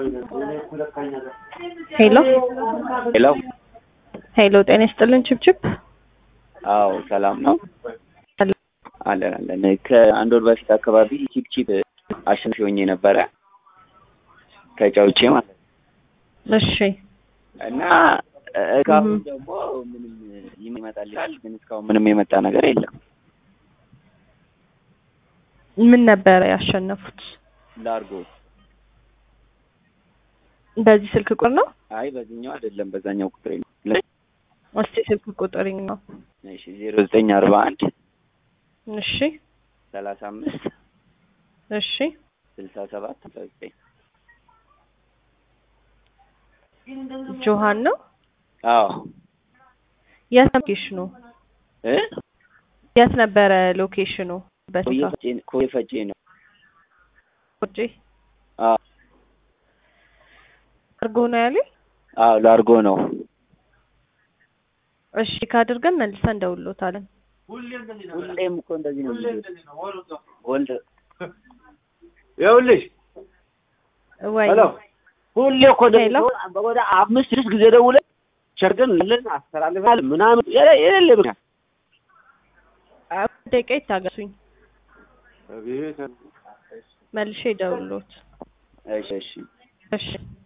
ሄሎ ሄሎ ሄሎ፣ ጤና ይስጥልን ችብችብ። አዎ ሰላም ነው አለን አለን። ከአንድ ወር በፊት አካባቢ ቺፕ ቺፕ አሸናፊ ሆኜ ነበረ ከጫውቼ ማለት ነው። እሺ እና እስካሁን ደግሞ ምንም ይመጣል ይላል፣ ግን እስካሁን ምንም የመጣ ነገር የለም። ምን ነበረ ያሸነፉት? ላርጎ በዚህ ስልክ ቁጥር ነው? አይ በዚህኛው አይደለም፣ በዛኛው ቁጥሬ ነው። እስቲ ስልክ ቁጥር ነው። እሺ ዜሮ ዘጠኝ አርባ አንድ እሺ ሰላሳ አምስት እሺ ስልሳ ሰባት አስራ ዘጠኝ ጆሃን ነው። አዎ የት ሎኬሽኑ? እ የት ነበረ ሎኬሽኑ? በስፋ ኮዬ ኮዬ ፈጬ ነው። ቁጭ አዎ አርጎ ነው ያለኝ። አዎ ላርጎ ነው። እሺ ካድርገን መልሰን እንደውሎታለን። ሁሌም እኮ እንደዚህ ነው የሚሉት። ወልድ ይኸውልሽ ወይ ሄሎ ሁሌ እኮ ሄሎ። እንደዚህ ወደ አምስት ስድስት ጊዜ ደውለን ሸርገን ለን አስተላልፋል ምናምን የለ- የሌለ ምክንያት ደቂቃ ይታገሱኝ፣ አቤት መልሼ ደውሎት። እሺ እሺ እሺ